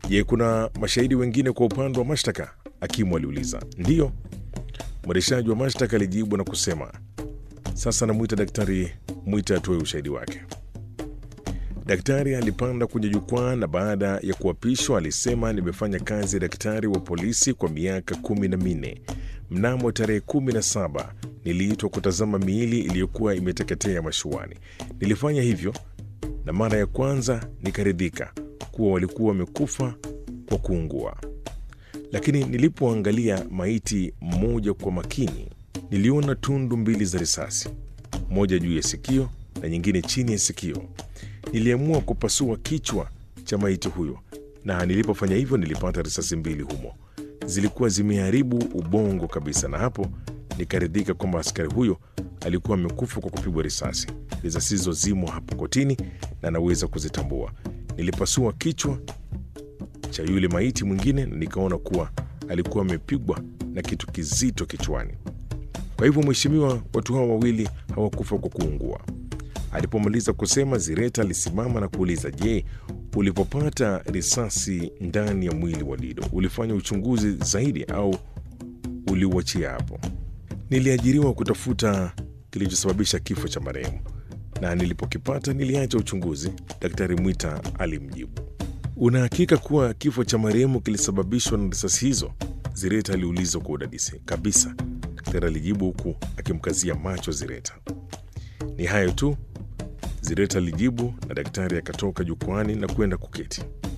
Je, kuna mashahidi wengine kwa upande wa mashtaka? Hakimu aliuliza. Ndiyo, mwendeshaji wa mashtaka alijibu na kusema. Sasa namwita Daktari Mwita atoe ushahidi wake. Daktari alipanda kwenye jukwaa na baada ya kuapishwa alisema, nimefanya kazi ya daktari wa polisi kwa miaka kumi na minne. Mnamo tarehe kumi na saba niliitwa kutazama miili iliyokuwa imeteketea mashuani. Nilifanya hivyo na mara ya kwanza nikaridhika kuwa walikuwa wamekufa kwa kuungua, lakini nilipoangalia maiti mmoja kwa makini, niliona tundu mbili za risasi, moja juu ya sikio na nyingine chini ya sikio. Niliamua kupasua kichwa cha maiti huyo, na nilipofanya hivyo nilipata risasi mbili humo. Zilikuwa zimeharibu ubongo kabisa, na hapo nikaridhika kwamba askari huyo alikuwa amekufa kwa kupigwa risasi. Risasi hizo zimo hapo kotini na naweza kuzitambua. Nilipasua kichwa cha yule maiti mwingine na nikaona kuwa alikuwa amepigwa na kitu kizito kichwani. Kwa hivyo, mheshimiwa, watu hawa wawili hawakufa kwa kuungua. Alipomaliza kusema, Zireta alisimama na kuuliza, je, ulipopata risasi ndani ya mwili wa Lido ulifanya uchunguzi zaidi au uliuachia hapo? Niliajiriwa kutafuta kilichosababisha kifo cha marehemu na nilipokipata niliacha uchunguzi, Daktari Mwita alimjibu. Una hakika kuwa kifo cha marehemu kilisababishwa na risasi hizo? Zireta aliuliza kwa udadisi. Kabisa, daktari alijibu huku akimkazia macho Zireta. Ni hayo tu, Zireta alijibu, na daktari akatoka jukwani na kwenda kuketi.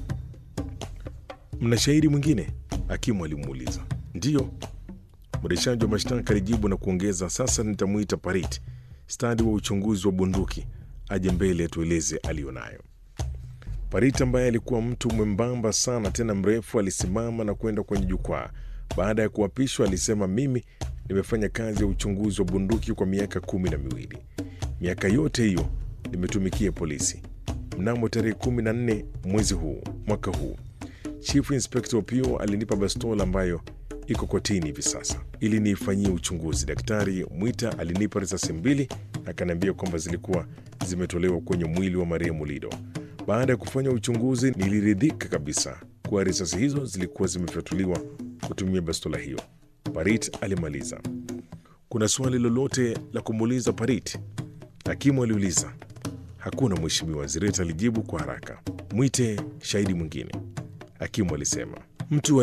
Mna shahidi mwingine? Hakimu alimuuliza. Ndiyo, mwendeshaji wa mashtaka alijibu na kuongeza, sasa nitamwita Parit, stadi wa uchunguzi wa bunduki, aje mbele atueleze aliyonayo. Parit ambaye alikuwa mtu mwembamba sana tena mrefu alisimama na kwenda kwenye jukwaa. Baada ya kuapishwa, alisema, mimi nimefanya kazi ya uchunguzi wa bunduki kwa miaka kumi na miwili. Miaka yote hiyo nimetumikia polisi. Mnamo tarehe kumi na nne mwezi huu mwaka huu, Chief Inspector Opio alinipa bastola ambayo iko kotini hivi sasa ili niifanyie uchunguzi. Daktari Mwita alinipa risasi mbili na akaniambia kwamba zilikuwa zimetolewa kwenye mwili wa marehemu Lido. Baada ya kufanya uchunguzi, niliridhika kabisa kuwa risasi hizo zilikuwa zimefyatuliwa kutumia bastola hiyo. Parit alimaliza. Kuna swali lolote la kumuuliza Parit? Hakimu aliuliza. Hakuna mheshimiwa, Zireta alijibu kwa haraka. Mwite shahidi mwingine, hakimu alisema. Mtu